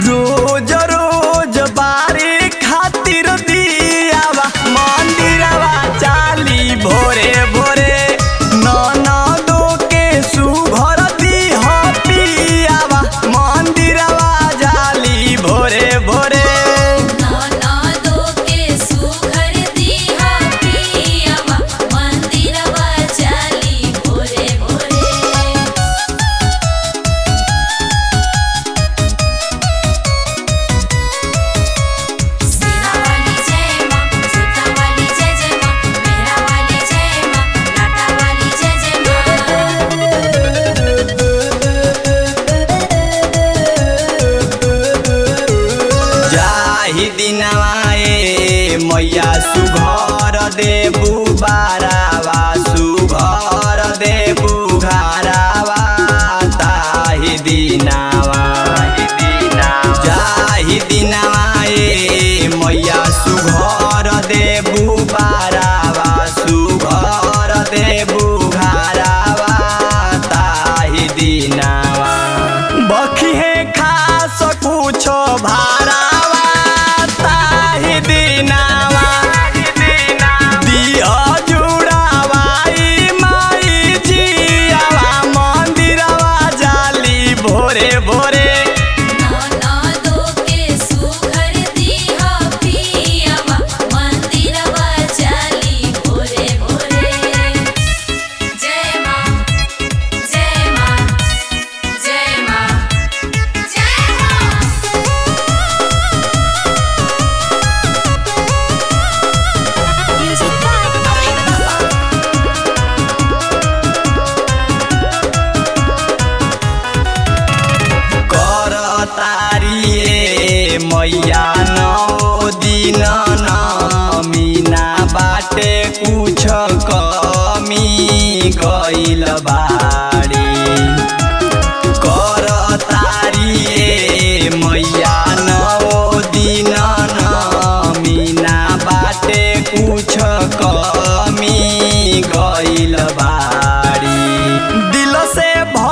रोज रोज बारी खातिर दियावा मंदिरवा चाली भोरे भोरे ननदो के सुभर दीह पियावा मंदिरवा जाली भोरे भोरे ननदो के सुघर दीहा पियवा मंदिरवा चाली भोरे भोरे सेना वाली जय मां सीता वाली जय जय मां मेरा वाली जय मां लाटा वाली जय जय मां जाहि दिनवाए मैया सुघर देबू बारावा सुघर देबू घरावा ताहि दिनावा जाहि दिनवाए मैया सुघर देबू बारावा सुघर देबू घरावा ताहि दिनावा बखिहे खास कुछो भारावा ताहि दिनावा दिह जुड़ावाई माई जियावा मंदिरवा जाली भोरे भोरे ननदो के सुघर दीहा पियवा मंदिरवा चाली भोरे भोरे जय मां जय मां जय मां जय मां म्यूजिक बाय अभय बाबा कर तारिए मैया नौ दिन मीना बाटे कुछ कमी गइल बाड़ी कर तारिए मैया नौ दिन मीना बाटे कुछ कमी गइल बाड़ी दिल से